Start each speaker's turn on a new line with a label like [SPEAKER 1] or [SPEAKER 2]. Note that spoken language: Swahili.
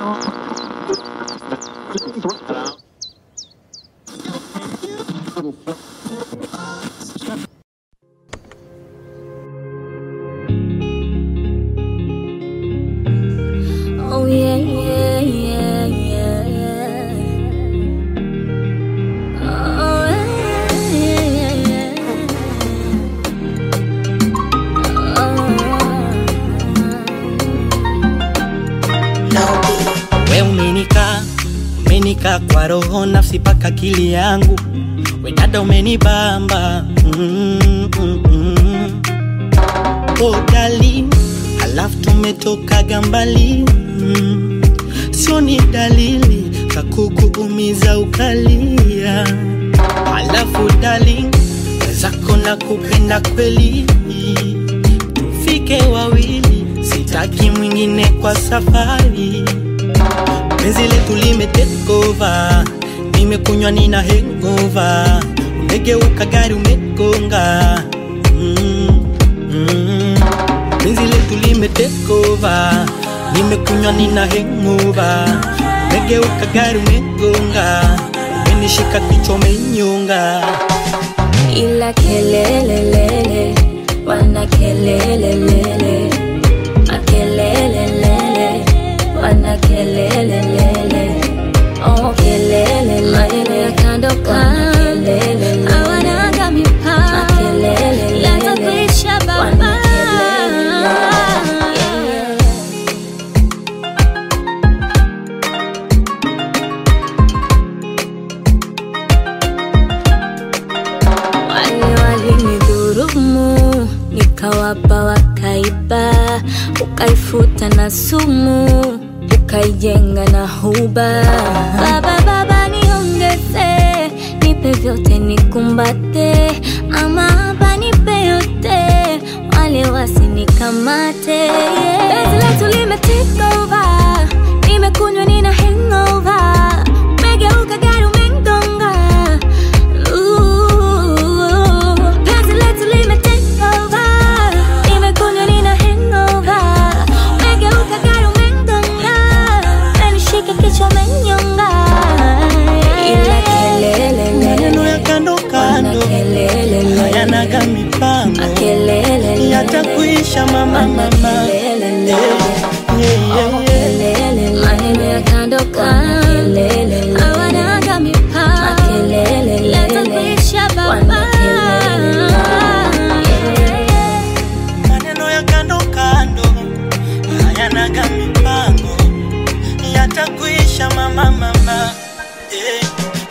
[SPEAKER 1] Oh yeah, yeah, yeah, yeah. Oh yeah, yeah, yeah. Oh.
[SPEAKER 2] We umenika umenika kwa roho nafsi paka akili yangu we dada umenibamba mm, mm, mm. Oh darling, halafu tumetokaga mbali mm. Sio ni dalili za kukuumiza ukalia, halafu darling, wezako na kupenda kweli, tufike wawili, sitaki mwingine kwa safari penzi letu lime take over, nimekunywa nina hangover, umegeuka gari umegonga mm, mm. Penzi letu lime take over, nimekunywa nina hangover, umegeuka gari umegonga, umenishika kichwa umenyonga
[SPEAKER 1] ila kelelelele wana kelelelele makelelelele wana kelelelele oh kelele maneno ya kando kando hawanaga mipaka yatakuisha baba wale walinidhurumu nikawapa wakaiba ukaifuta na sumu ukaijenga na huba baba baba niongeze nipe vyote nikumbate ama hapa nipe yote wale wasinikamate Penzi letu lime take over nimekunywa nina hangover umegeuka gari umengonga Ooh, penzi letu lime take over nimekunywa nina hangover umegeuka gari umengonga umenishika kichwa umenyonga ila kelele
[SPEAKER 2] maneno ya kando kando hayanaga mipango yatakuisha mama mama Eh, yeah, yeah, yeah.
[SPEAKER 1] maneno ya kando kando hawanaga mipaka yatakuisha baba
[SPEAKER 2] maneno ya kando kando hayanaga mipango yatakuisha mama mama eh.